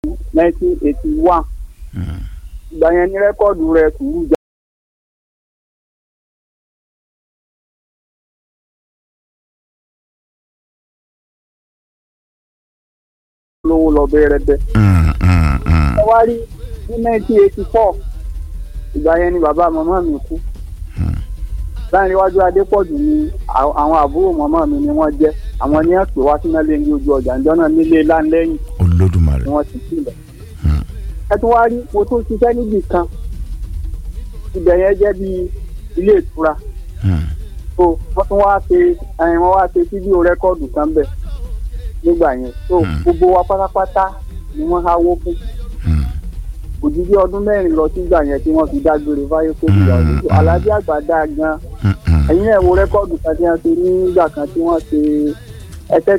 nineteen eighty one Mm. ìgbà yẹn ní rẹ́kọ̀dù rẹ̀ sùúrù jà. lówó lọ bẹ̀rẹ̀ bẹ́ẹ̀. Mm, mm, mm. ẹ wá rí ní nineteen eighty four ìgbà yẹn ni bàbá màmá mi kú Hmm. láàrin iwájú adépọ̀jù ni à- àwọn àbúrò màmá mi ni wọ́n jẹ́ àwọn ní ẹ̀pẹ́ wá sí náà ní ojú ọjà ìjọ náà nílé láńlẹ́yìn olódùmarè. ni wọ́n ti sílẹ̀. Hmm. ẹ tún wá rí mo tún ṣiṣẹ́ níbì kan ibẹ̀ yẹn jẹ́ bí ilé ìtura Mm. so wọ́n tún wá ṣe ẹ̀yìn wọ́n wá ṣe fídíò rẹ́kọ́ọ̀dù kan bẹ̀ nígbà yẹn so Hmm. gbogbo wa pátápátá ni wọ́n háwó fún Mm. òjijì ọdún mẹ́rin lọ sígbà yẹn tí wọ́n fi dágbére fáyé kó bí ìyàwó Mm, mm. alájí àgbà dáa gan Mm, mm. ẹ̀yin ẹ̀ wo rẹ́kọ́ọ̀dù kan tí wọ́n ṣe nígbà kan tí wọ́n ṣe ẹsẹ̀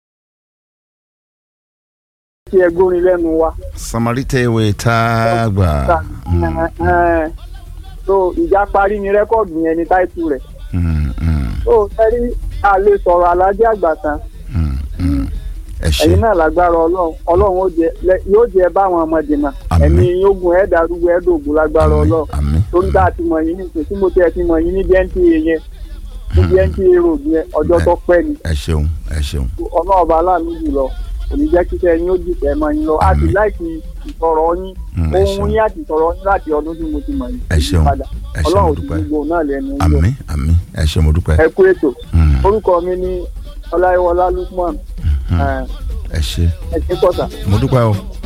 tí ẹ gbórin lẹ́nu wa. samarita ewé tá a gbà. Mm, Ẹ̀ẹ́n. so ìjà parí ni rẹ́kọ́ọ̀dù yẹn ní táìtù rẹ̀ mm, mm, so ẹ̀rí a lè sọ̀rọ̀ alájí àgbà tán mm, mm. ẹ ṣe ẹ̀yin náà lágbára ọlọ́run ọlọ́run ó jẹ lẹ- yóò jẹ báwọn ọmọdé náà Àmín. ẹ̀mí ogun ẹ̀ darúgbó ẹ̀ dògùn lágbára àmín ọlọ́run àmín torí tá a ti mọ̀ yín nísìnyí tí mo tẹ́ ẹ ti mọ̀ yín ní dẹ́ńtì yẹn ní dẹ́ńtì road yẹn ọjọ́ tó pẹ́ ni ẹ ṣeun ẹ ṣeun ọlọ́ọ̀bá aláàánú jùlọ kò ní jẹ́ kí sẹ́yìn ó dìtẹ̀ mọ́ yín lọ a ti Àmín. láìsí ìsọ̀rọ̀ yín Mm, ẹ ohun ṣeun yín àti ìsọ̀rọ̀ yín láti ọdún tí mo ti mọ̀ yín ẹ ṣeun padà ẹ ṣe mo ọlọ́run ti dúpẹ́ gbogbo náà lẹ́nu ń lọ àmín àmín ẹ ṣe mo dúpẹ́. ẹ kú ètò Mm, orúkọ mi ní ọláyíwọlá lukman mm. ẹ ẹ ṣe ẹ ṣe kọ́sà. mo dúpẹ́ o